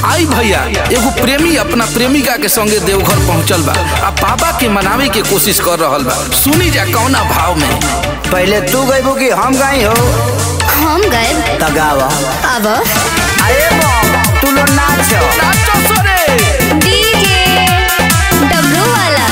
आई भैया एगो प्रेमी अपना प्रेमिका के संगे देवघर पहुंचल बा आ बाबा के मनावे के कोशिश कर रहल बा सुनी जा कौना भाव में पहले तू गईबू कि हम गई हो हम गए त गावा अब अरे बम तू लो नाच नाचो सोरे डीजे डब्लू वाला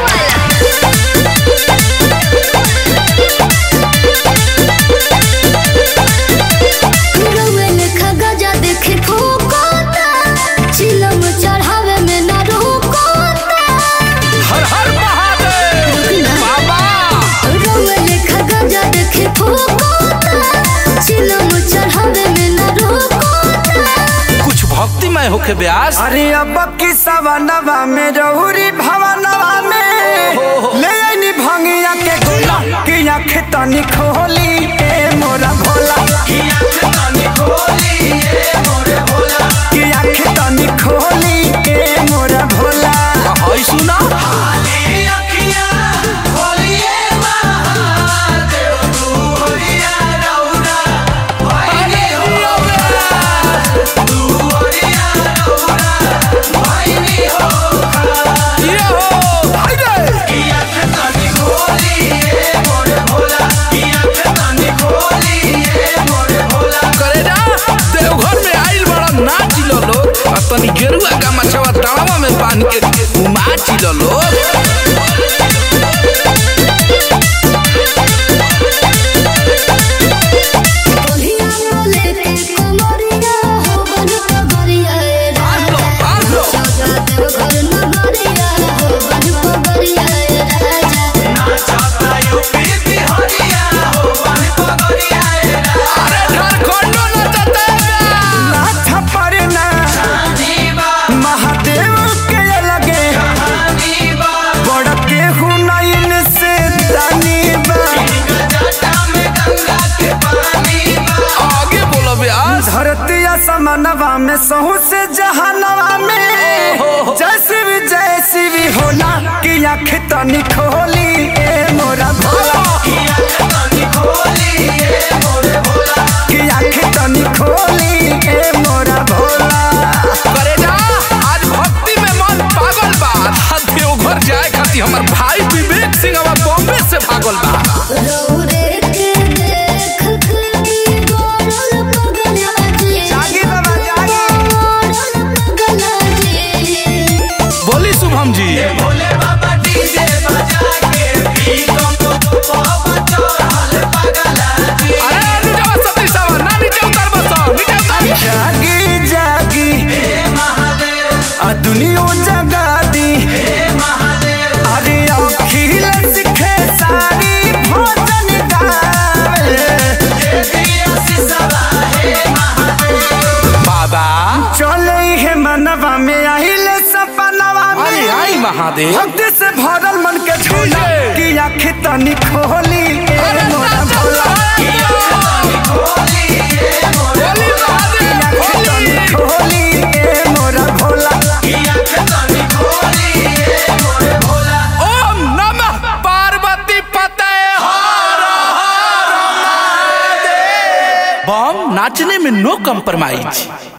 रउएल खगजा देखे ठोकोता चिलम चढ़ावे में ना रोकोता हर हर महादेव बाबा रउएल खगजा देखे ठोकोता चिलम चढ़ावे में ना रोकोता कुछ भक्तिमय होके ब्यास अरे अब की सवनवा में रहुरी भवनवा में ले आईनी भंगिया के गोला कि आँख तनी खोली ए मोरा भोला कि आँख तनी खोली ए मोरा भोला हई सुना ये हो हाय रे करे जा देवघर में आइल बड़ा नाच लो लोग आ तनी गेरुआ का मछवा तावा में बांध के नाच लो लोग बोलिया बोले के कमरिया हो बन पगरिया ए बांध लो बांध लो राजा देव घर नगरिया हो बन पगरिया ए राजा अरे झारखंडो नचते नाथ परना महादेव के लगे बड़ के हुनैन से दानी बा आगे बोलो ब्यास धरती असमनवा में सहू से जहानवा में जैसी भी जैसी भी होला कि आँख तनी खोली ए मोरा भोला कि आँख तनी खोली ए मोरा भोला करे जा आज भक्ति में मन पागल बा आ देवघर जाए खातिर हमर भाई विवेक सिंह अब बॉम्बे से भागल बा रौरे के देख के गोरल पगला जी जागी बाबा जागी गोरल पगला जी बोली शुभम जी अरे नीचे सती सावा ना नीचे उतर बस नीचे उतर जागी जागी आ दुनिया जगा दी अरे अखिल सिखे सारी भोजन गावे बाबा चले है मनवा में आइल सपनवा अरे में आई महादेव भक्ति से भरल मन के झोला डीजे। कि आँख तनी खोली ए मोरा भोला बोली महादेव आँख तनी बोली खोली ए मोरा भोला ओम नमः पार्वती पते बम नाचने में नो कम्प्रोमाइज